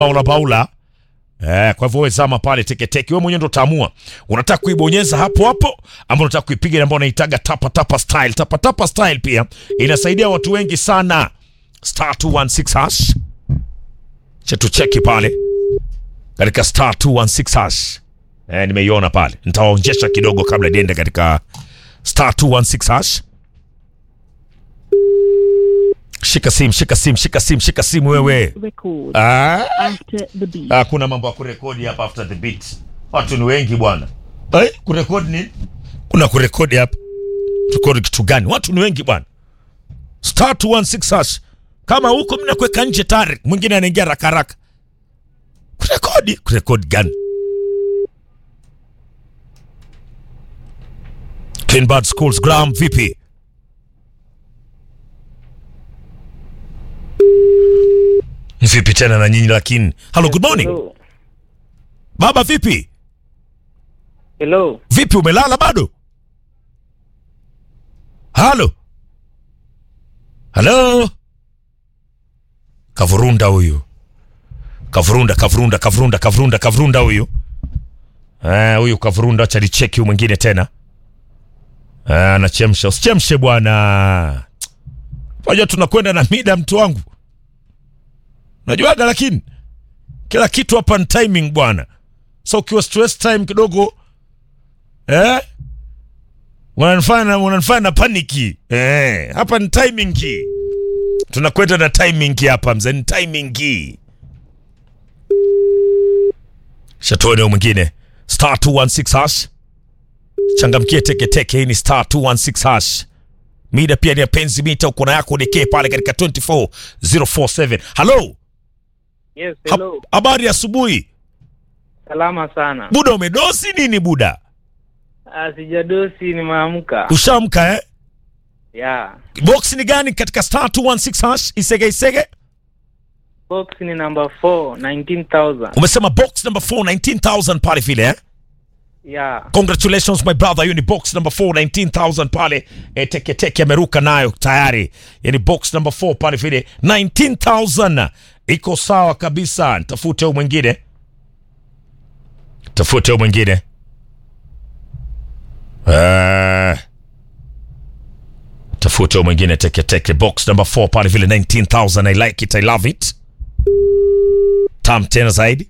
Paula Paula. Eh, kwa hivyo wewe zama pale teketeke, wewe mwenyewe ndo utaamua unataka kuibonyeza hapo hapo ama unataka kuipiga ile ambayo unaitaga tapa tapa style. Tapa tapa style pia inasaidia watu wengi sana. Star 216 hash. Cha tucheki pale katika star 216 hash. Eh, nimeiona pale. Nitawaonjesha kidogo kabla niende katika star 216 hash. Shika simu, shika simu, shika simu, shika simu wewe. record Ah. after the beat. Ah, kuna mambo ya kurekodi hapa after the beat. Watu ni wengi bwana. Eh, kurekodi nini? Kuna kurekodi hapa. Rekodi kitu gani? Watu ni wengi bwana. Star 216 hash. Kama huko mimi nakuweka nje tayari, mwingine anaingia haraka haraka. Kurekodi, kurekodi gani? Clean Bad Schools Graham vipi? Vipi tena na nyinyi lakini? Hello, good morning. Hello. Baba vipi? Hello. Vipi umelala bado? Halo. Halo. Kavurunda huyu. Kavurunda, kavurunda, kavurunda, kavurunda, kavurunda huyu. Eh, huyu kavurunda acha nicheki huyu mwingine tena. Eh, anachemsha. Usichemshe bwana. Unajua tunakwenda na mida mtu wangu. Unajuaga lakini kila kitu hapa ni timing bwana. So ukiwa stress time kidogo eh, unanifanya unanifanya na paniki eh, hapa ni timing key. Tunakwenda na timing key hapa mzee, ni timing key. Shatone mwingine star 216 hash, changamkie teke teke. Hii ni star 216 hash. Mida pia ni ya penzi mita, uko na yako dekee pale katika 24047. Hello, Yes, Ha- hello. habari ya asubuhi. Salama sana. Buda, umedosi nini buda? Ah, sijadosi nimeamka. Ushamka eh? Yeah. box ni gani katika star 216 hash isege isege Box ni number 4, 19,000. umesema box number 4 19000 pale vile eh? Yeah. congratulations my brother hiyo ni box number 4 19000 pale e, teke teke ameruka nayo tayari yani box number 4 pale vile 19000 iko sawa kabisa tafute huyo mwingine tafute huyo mwingine Eh, tafute huyo mwingine teke teke box number 4 pale vile 19000 i like it i love it tam tena zaidi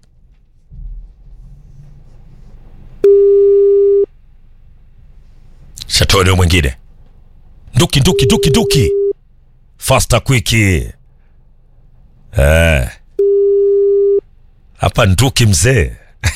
shatoni huyo mwingine nduki nduki nduki nduki faster quicki eh hapa nduki mzee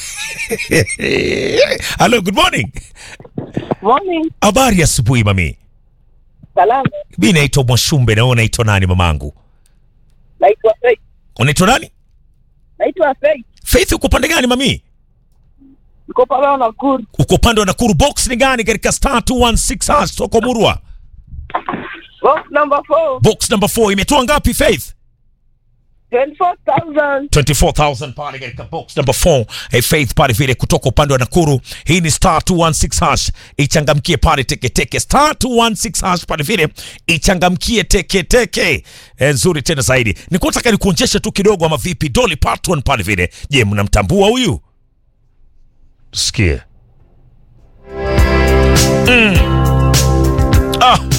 hello good morning Morning. habari ya asubuhi mami Salama. mi naitwa mwashumbe na wewe unaitwa nani mamangu Naitwa Faith. unaitwa nani Naitwa Faith. faith uko pande gani mami Niko pale Nakuru. uko upande wa nakuru box ni gani katika star 216 hash soko murwa Box number 4. box number 4 imetoa ngapi faith 24,000. 24000 pale katika box number 4 hey, faith pale vile kutoka upande wa nakuru hii ni star 216 hash ichangamkie pale teketeke star 216 hash pale vile ichangamkie teketeke e, nzuri tena zaidi nikutaka nikuonjeshe tu kidogo ama vipi dolly parton pale vile je mnamtambua huyu tusikie mm. ah.